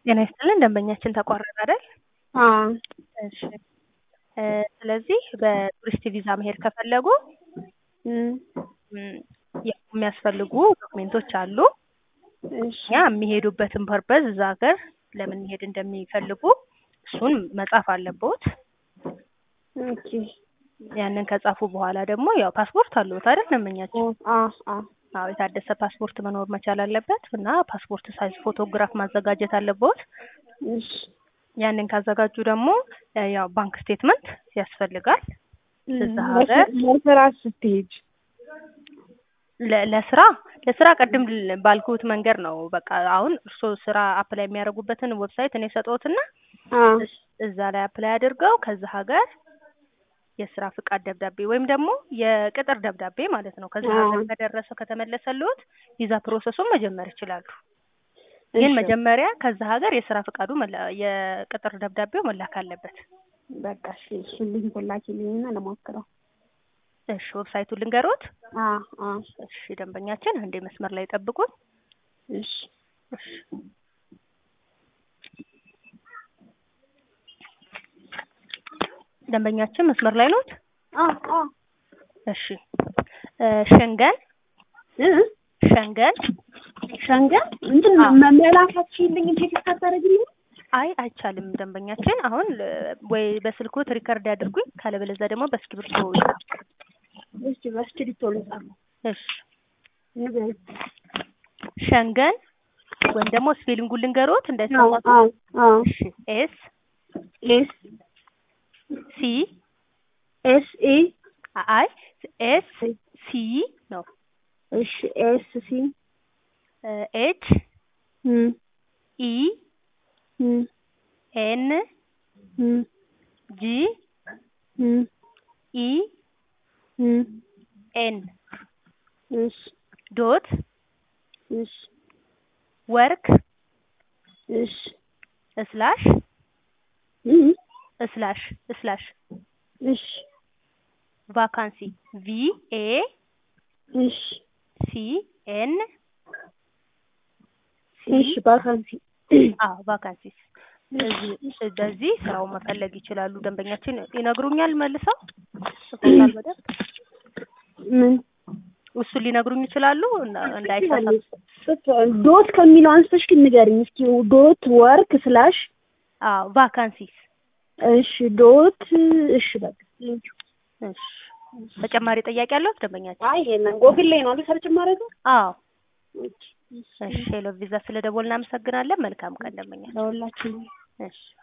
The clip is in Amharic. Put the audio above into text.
ጤና ይስጥልን ደንበኛችን ተቋረጠ አይደል? አዎ እሺ እ ስለዚህ በቱሪስት ቪዛ መሄድ ከፈለጉ እም እም የሚያስፈልጉ ዶክሜንቶች አሉ። እሺ እኛ የሚሄዱበትን ፐርፐዝ እዛ ሀገር ለምን መሄድ እንደሚፈልጉ እሱን መጻፍ አለብዎት። ኦኬ ያንን ከጻፉ በኋላ ደግሞ ያው ፓስፖርት አለዎት አይደል ደንበኛችን? አ አ አዎ የታደሰ ፓስፖርት መኖር መቻል አለበት እና ፓስፖርት ሳይዝ ፎቶግራፍ ማዘጋጀት አለብዎት። እሺ ያንን ካዘጋጁ ደግሞ እ ያው ባንክ ስቴትመንት ያስፈልጋል። እዛ ሀገር ለስራ ስትሄጂ ለ- ለስራ ለስራ ቅድም ል- ባልኩት መንገድ ነው። በቃ አሁን እርስዎ ስራ አፕላይ የሚያደርጉበትን ዌብሳይት እኔ ሰጠዎትና አ እስ- እዛ ላይ አፕላይ አድርገው ከዛ ሀገር የስራ ፍቃድ ደብዳቤ ወይም ደግሞ የቅጥር ደብዳቤ ማለት ነው ከዛ አዎ። ሀገር ከደረሰው ከተመለሰልዎት ቪዛ ፕሮሰሱን መጀመር ይችላሉ። ግን እሺ፣ መጀመሪያ ከዛ ሀገር የስራ ፍቃዱ መላ- የቅጥር ደብዳቤው መላክ አለበት። በቃ እሺ፣ እሱን ሊንኩን ላኪልኝና ልሞክረው። እሺ ዌብሳይቱን ልንገሮት። አ አ እሺ ደንበኛችን አንዴ መስመር ላይ ጠብቁን። እሺ እሺ ደንበኛችን መስመር ላይ ኖት? አ አ እሺ እ ሸንገን እ ሸንገን ሸንገን እንትን አዎ። መመላካችሁልኝ ቴክስት አታደርግልኝ? አይ አይቻልም ደንበኛችን አሁን እ ወይ በስልክዎት ሪከርድ ያድርጉኝ ካለበለዚያ ደግሞ በእስክሪብቶ ይጻፉ። እሺ በስክሪፕቶ ልጻፍ። እሺ ንገሪኝ። ሸንገን ወይም ደግሞ ስፔሊንጉን ልንገሮት አዎ እንዳይሳሳቱ። አዎ አዎ እሺ ኤስ ኤስ ሲ ኤስ ኢ አይ ኤስ ሲ ነው እሺ ኤስ ሲ እ ኤች እም ኢ እም ኤን እም ጂ እም ኢ እም ኤን እሺ ዶት እሺ ወርክ እሺ ስላሽ እም ስላሽ ስላሽ እሺ ቫካንሲ ቪ ኤ እሺ ሲ ኤን እሺ ባካንሲ አዎ ቫካንሲስ እዚህ በዚህ ስራውን መፈለግ ይችላሉ። ደንበኛችን ይነግሩኛል መልሰው ጽፎታል በደንብ ምን እሱን ሊነግሩኝ ይችላሉ እና- እንዳይሳሳት ዶት ከሚለው አንስተሽ ግን ንገሪኝ እስኪ ዶት ወርክ ስላሽ አዎ ቫካንሲስ እሺ ዶት እሺ በቃ እሺ ተጨማሪ ጥያቄ አለው ደንበኛችን? አይ ይሄንን ጎግል ላይ ነው አይደል ሰርች ማድረገው አዎ እሺ ሄሎ ቪዛ ስለ ደወል እናመሰግናለን። መልካም ቀን ደንበኛችን። ለሁላችንም እሺ